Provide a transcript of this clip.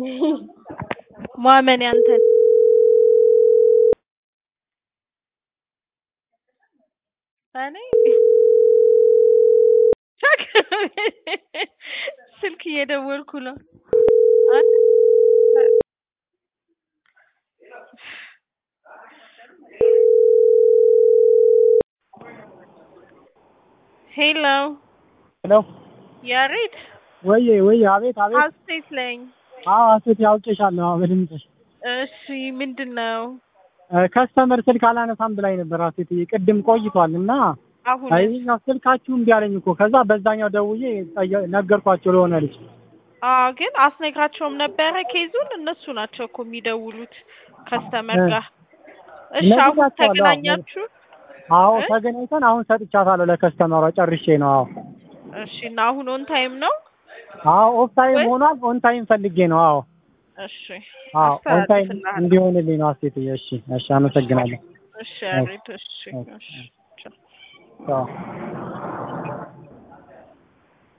ማመን ያንተን እኔ ስልክ እየደወልኩ ነው። ሄሎ ሄሎ ያሬድ ወዬ ወዬ፣ አቤት አቤት። ሀሴት ነኝ። አዎ ሀሴት ያውቄሻለሁ። አዎ በድምፅሽ። እሺ ምንድን ነው ከስተመር ስልክ አላነሳም ብላኝ ነበር ሀሴት፣ ቅድም ቆይቷል እና አሁን? ይኸኛው ስልካችሁ እምቢ አለኝ እኮ። ከዛ በዛኛው ደውዬ ጠየ- ነገርኳቸው ለሆነ ልጅ። አዎ ግን አስነግራቸውም ነበረ ኬዙን። እነሱ ናቸው እኮ የሚደውሉት ከስተመር እ ጋር። እሺ አሁን ነግሬያቸዋለሁ። አዎ ተገናኛችሁ? አዎ እ? ተገናኝተን አሁን ሰጥቻታለሁ ለከስተመሯ ጨርሼ ነው። አዎ እሺ እና አሁን ኦን ታይም ነው? አዎ ኦፍ ታይም ወይ? ሆኗል። ኦን ታይም ፈልጌ ነው። አዎ እሺ አዎ ኦን ታይም አስተላልፍልሃለሁ። እንዲሆንልኝ ነው ሀሴትዬ። እሺ እሺ፣ አመሰግናለሁ። እሺ ያሬድ እሺ እሺ፣ እሺ ቻው። ቻው